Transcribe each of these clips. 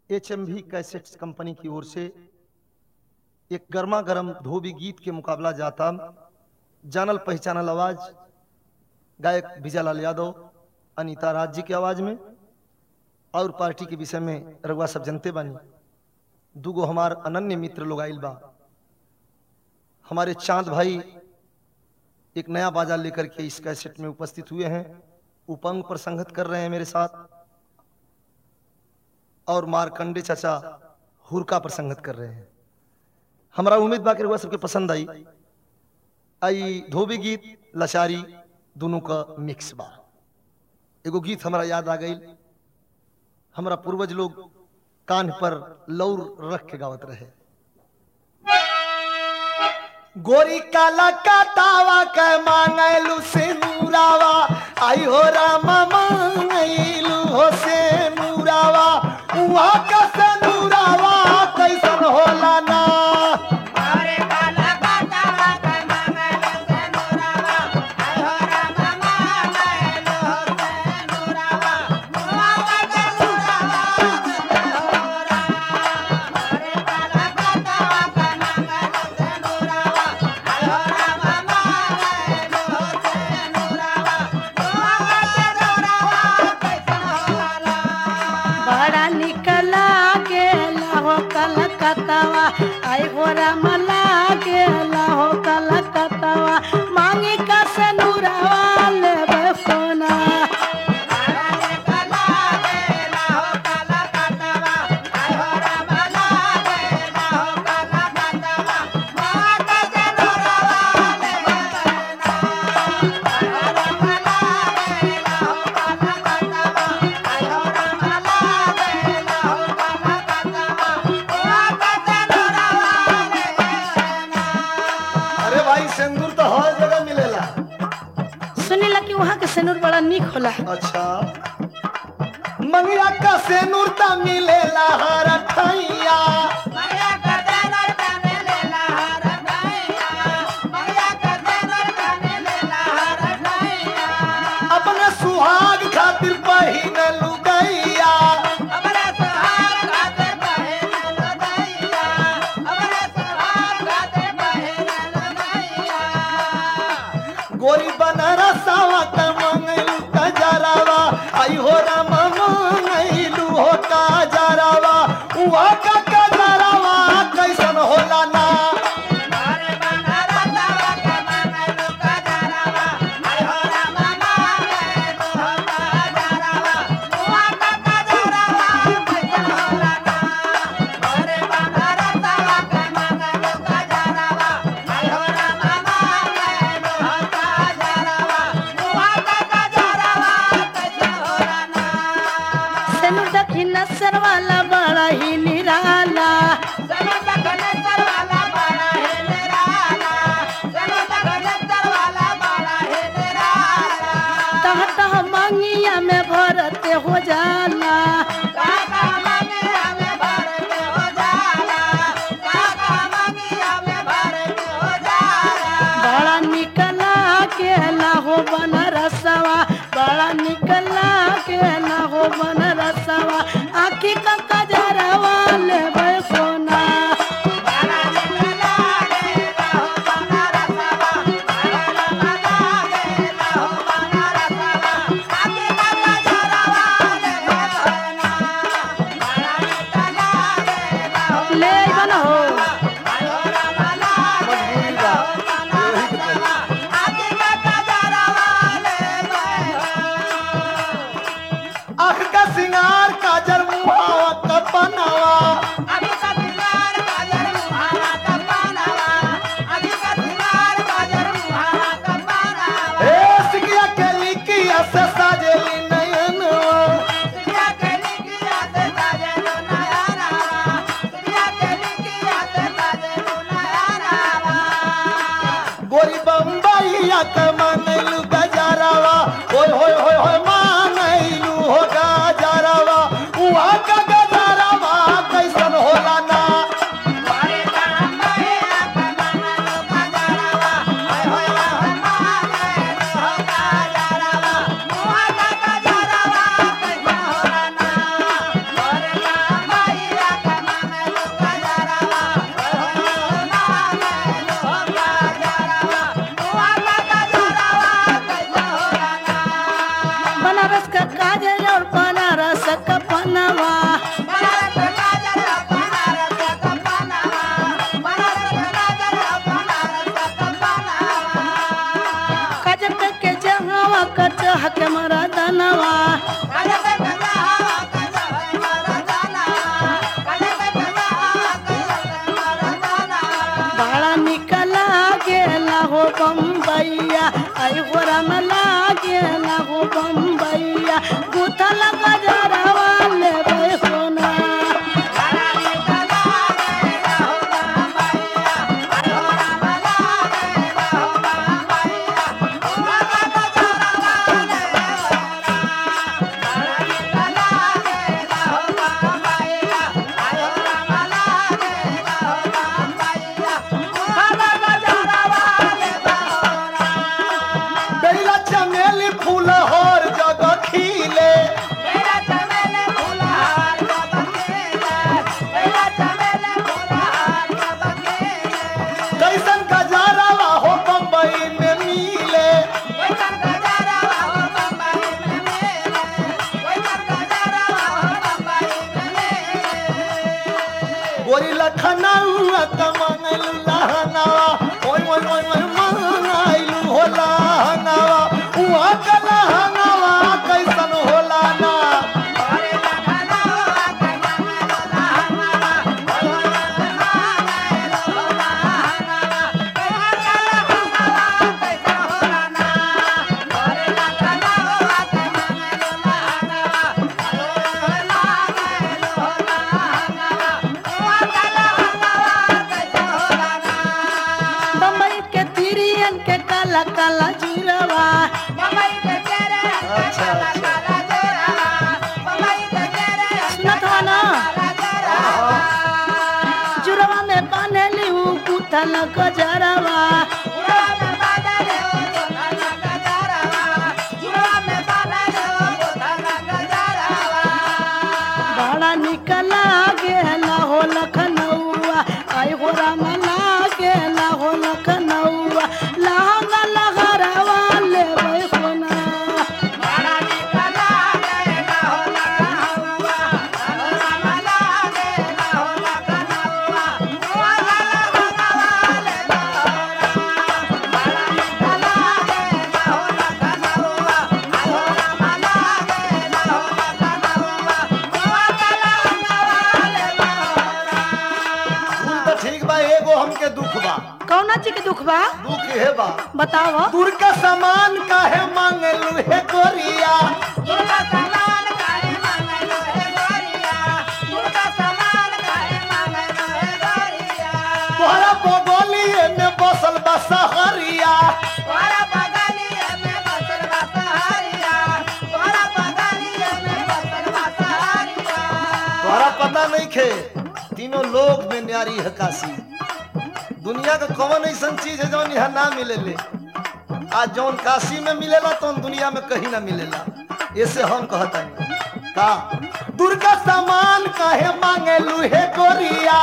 H M V cassettes company की ओर से एक गर्मा गर्म धोबी गीत के मुकाबला जाता जानल पहचानल आवाज गायक विजयलाल यादव अनीता राज जी की आवाज में और पार्टी के विषय में रघुआ सब जनते बानी दूगो हमार अनन्य मित्र लोग आइल बा हमारे चांद भाई एक नया बाजा लेकर के इस कैसेट में उपस्थित हुए हैं उपंग पर संगत कर रहे हैं मेरे साथ और मारकंडे चाचा हुरका पर संगत कर रहे हैं हमारा उम्मीद बा कि रउआ सबके पसंद आई आई धोबी गीत लचारी दोनों का मिक्स बा एगो गीत हमारा याद आ गई हमारा पूर्वज लोग कान पर लौर रख के गावत रहे गोरी काला का तावा के मांगलू से नूरावा आई हो रामा मांगलू हो से नूरावा उहा का से नूरावा कैसन होला ना अरे काला काटावा के मंगल से नूरावा आय हो राम मंगल से नूरावा मुआ के नूरावा हो राम अरे काला काटावा के मंगल से नूरावा आय हो राम मंगल से नूरावा मुआ के नूरावा कैसन होला बड़ा निकला गेला हो कलकत्तावा आई हो रामला गेला हो कलकत्तावा मांगी का से नूरावा लेबे सोना अरे काला गेला हो काला काटावा आय हो राम गेला हो काला काटावा माता के नूरावा ले बना आय हो राम गेला हो काला काटावा आय हो राम गेला हो काला काटावा माता के नूरावा ले बना अरे भाई सिंदूर तो हर जगह मिलेला सुनीला कि वहाँ के सेनूर बड़ा निक होला अच्छा मंगिया का सेनूर ता मिलेला हर ठैया मरिया करते नरकने लेला हर ढाइया मरिया करते नरकने लेला हर ढाइया अपने सुहाग खातिर पहिन लुगैया अपने सुहाग गाते बहन लदैया अपने सुहाग गाते बहन लदैया गोरी बनारसावा का मंगलू का जरावा आई हो राम मंगलू हो का जरावा उहा का का जरावा कैसन होला ना अरे बनारा सावा के मंगलू का जरावा आय हो राम मंगलू हो का जरावा हुआ का का जरावा कैसन होला ना अरे बनारा सावा के मंगलू का जरावा आय हो राम मंगलू हो का जरावा हुआ का का जरावा कैसन होला ना सेनूर दक्षिण सरवाला बड़ा ही निराला चलो तखनेश्वर वाला बड़ा है निराला चलो तखनेश्वर वाला बड़ा है निराला तह तह मांगिया में भरते हो जाला काका मनी हमें भरते हो जाला काका मनी हमें भरते हो जाला बड़ा निकला केला हो बनरसवा बड़ा निकला केला हो बनरसवा आखी का कजरवा लेबे सोना बड़ा निकला गेला हो बनारसवा बड़ा निकला गेला हो बनारसवा आगे का जरावा ले बना बड़ा निकला गेला हो ले बन हो आयो रामला गेला हो बनारसवा आगे का जरावा ले बना आँख का सिंगार काजर मुहावा का बनावा अभी का सिंगार काजर मुहावा का पानावा अभी का सिंगार काजर मुहावा का पानावा ए सिकिया के लिकिया से साजेली नयनवा सिया के लिखिया से साजे लो नयारा सिया के लिखिया से साजे लो नयारा गोरी बम्बईया के मानलू गजरावा ओय होय होय होय मानलू हो गजरावा उहा का गजरावा कैसन गोरा में लागे ना हो बम्बैया गुथल गजरवा लेबै होना बेला चमेली फूल हर जगह खिले कैसन गजारा हो बम्बई में मिले गोरी लखनऊ तमंगलू लहंगावा ओय ओय ओय ओय मंगाइलू हो लहंगावा उहाँ का लहंगावा कैसन होला ना बम्बई के तिरियन के काला काला जुरवा अच्छा, सुनत हो ना जुरवा में बांधली उ गुथल गजरवा बड़ा निकला गेला हो लखनऊआ आई हो राम लागेला हो लखनऊआ लहंगा लहरवा लेबै होना फूल तो ठीक बा एगो हमके दुख बा कौना चीज के दुख बा दुख हे बा बताओ दूर का सामान काहे मांगलू हे गोरिया तोहरा बगलिए में बसल बा सहरिया तोहरा पता नहीं खे तीनों लोग में न्यारी है काशी दुनिया का कौन ऐसा चीज है जौन यहाँ ना मिलेले आज जौन काशी में मिलेला तो दुनिया में कहीं ना मिलेला ऐसे हम कहता का दुर्गा सामान काहे मांगे लूहे गोरिया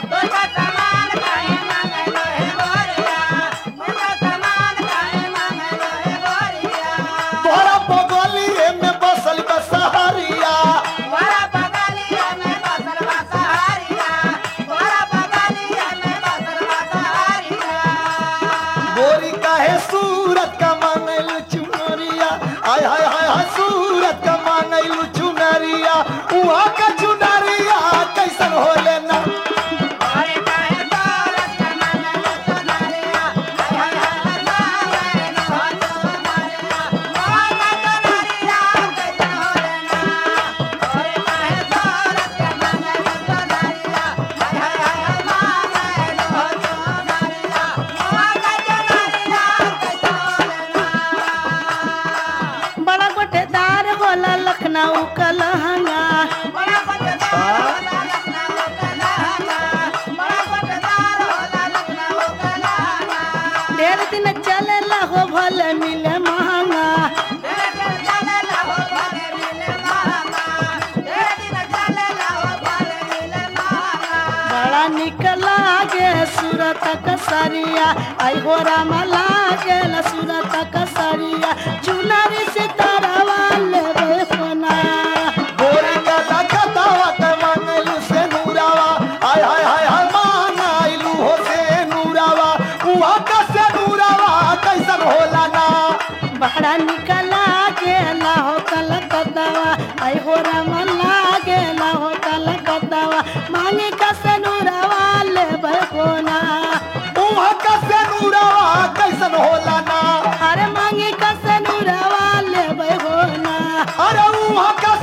तोहरा बगलिए में बसल बा सहरिया गोरी काहे सूरत का मांगलू चुनरिया हाय हाय हाय हाय सूरत का मांगलू चुनरिया उहाँ का चुनरिया कैसन होले ना बड़ा गोटेदार होला लखनऊ का लहंगा ढेर दिन चलेला हो भले मिले महंगा बड़ा निक लागे सूरत कसरिया आई हो राम लागे सूरत कसरिया चुनरी सितारवा लेबे सोना गोरी का लगतावा के मांगलू से नूरावा हाय हाय हाय हाय मांगलू हो से नूरावा उहाँ का से नूरावा कैसन होला ना बड़ा निक लागेला हो कलकत्तावा आई हो राम लागेला हो कलकत्तावा मांगे कसनुरवा लेबे सोना उहाँ का से नूरावा कैसन होला ना अरे मांगे अरे उहाँ का